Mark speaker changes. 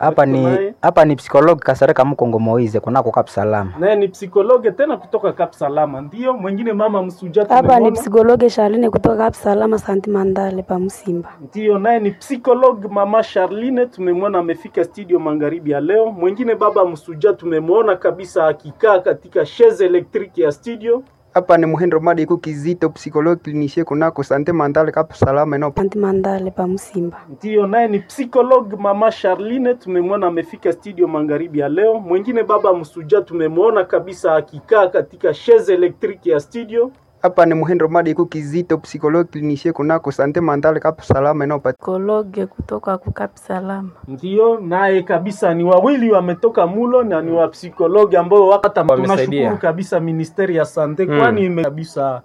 Speaker 1: Hapa
Speaker 2: Tuko
Speaker 1: ni
Speaker 2: naye.
Speaker 1: hapa ni psikologi Kasereka Mkongo Moize kunako Kap Salama.
Speaker 2: naye ni psikologe tena kutoka Kap Salama. Ndio mwingine mama Msuja
Speaker 3: Hapa ni
Speaker 2: tumemwona.
Speaker 3: psikologe Charline kutoka Kap Salama Santi Mandale pa Msimba.
Speaker 2: Ndio, naye ni psikolog mama Charline, tumemwona amefika studio magharibi ya leo. Mwingine baba Msuja tumemwona kabisa akikaa katika chaise electrique ya studio.
Speaker 4: Hapa ni Muhindo Madiku Kizito, psychologue clinicien kunako Sante Mandale Kap Salama eno
Speaker 3: Santi Mandale pa Msimba.
Speaker 2: Ndio, naye ni psikolog mama Charline, tumemwona amefika studio magharibi ya leo. Mwingine baba Msuja tumemwona kabisa akikaa katika chaise electrique ya studio.
Speaker 4: Hapa ni Muhindo Madiku Kizito, psychologue clinicien kunako Sante Mandale Kap Salama eno
Speaker 3: Psikologe kutoka ku Kap Salama.
Speaker 2: Ndio, naye kabisa ni wawili wametoka mulo na ni wa psikologi ambao wakata
Speaker 5: Wamesaidia.
Speaker 2: tunashukuru kabisa ministeri ya sante, kwani ime kabisa